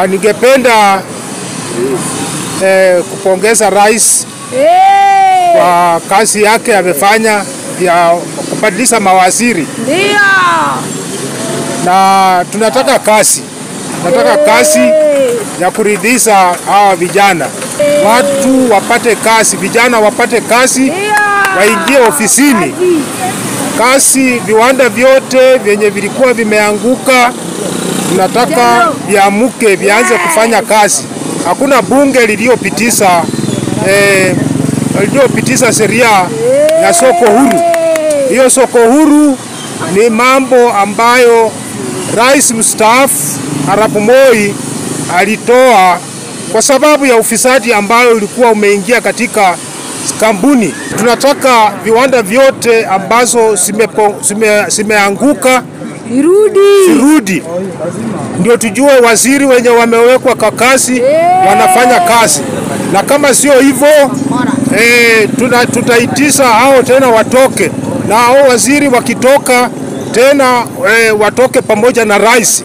Ningependa eh, kupongeza rais kwa kazi yake amefanya ya kubadilisha mawaziri, Ndio. na tunataka kazi, tunataka kazi ya kuridhisha hawa vijana, watu wapate kazi, vijana wapate kazi, waingie ofisini kazi. Viwanda vyote vyenye vilikuwa vimeanguka tunataka viamuke, vianze kufanya kazi. Hakuna bunge liliyopitisha eh, liliyopitisha sheria ya soko huru. Hiyo soko huru ni mambo ambayo rais mstaafu Arap Moi alitoa kwa sababu ya ufisadi ambayo ulikuwa umeingia katika kampuni. Tunataka viwanda vyote ambazo zimepo- zime- zimeanguka Irudi. virudi, ndio tujue waziri wenye wamewekwa kwa kazi wanafanya kazi, na kama sio hivyo eh, tuna- tutaitisha hao tena watoke, na hao waziri wakitoka tena eh, watoke pamoja na rais.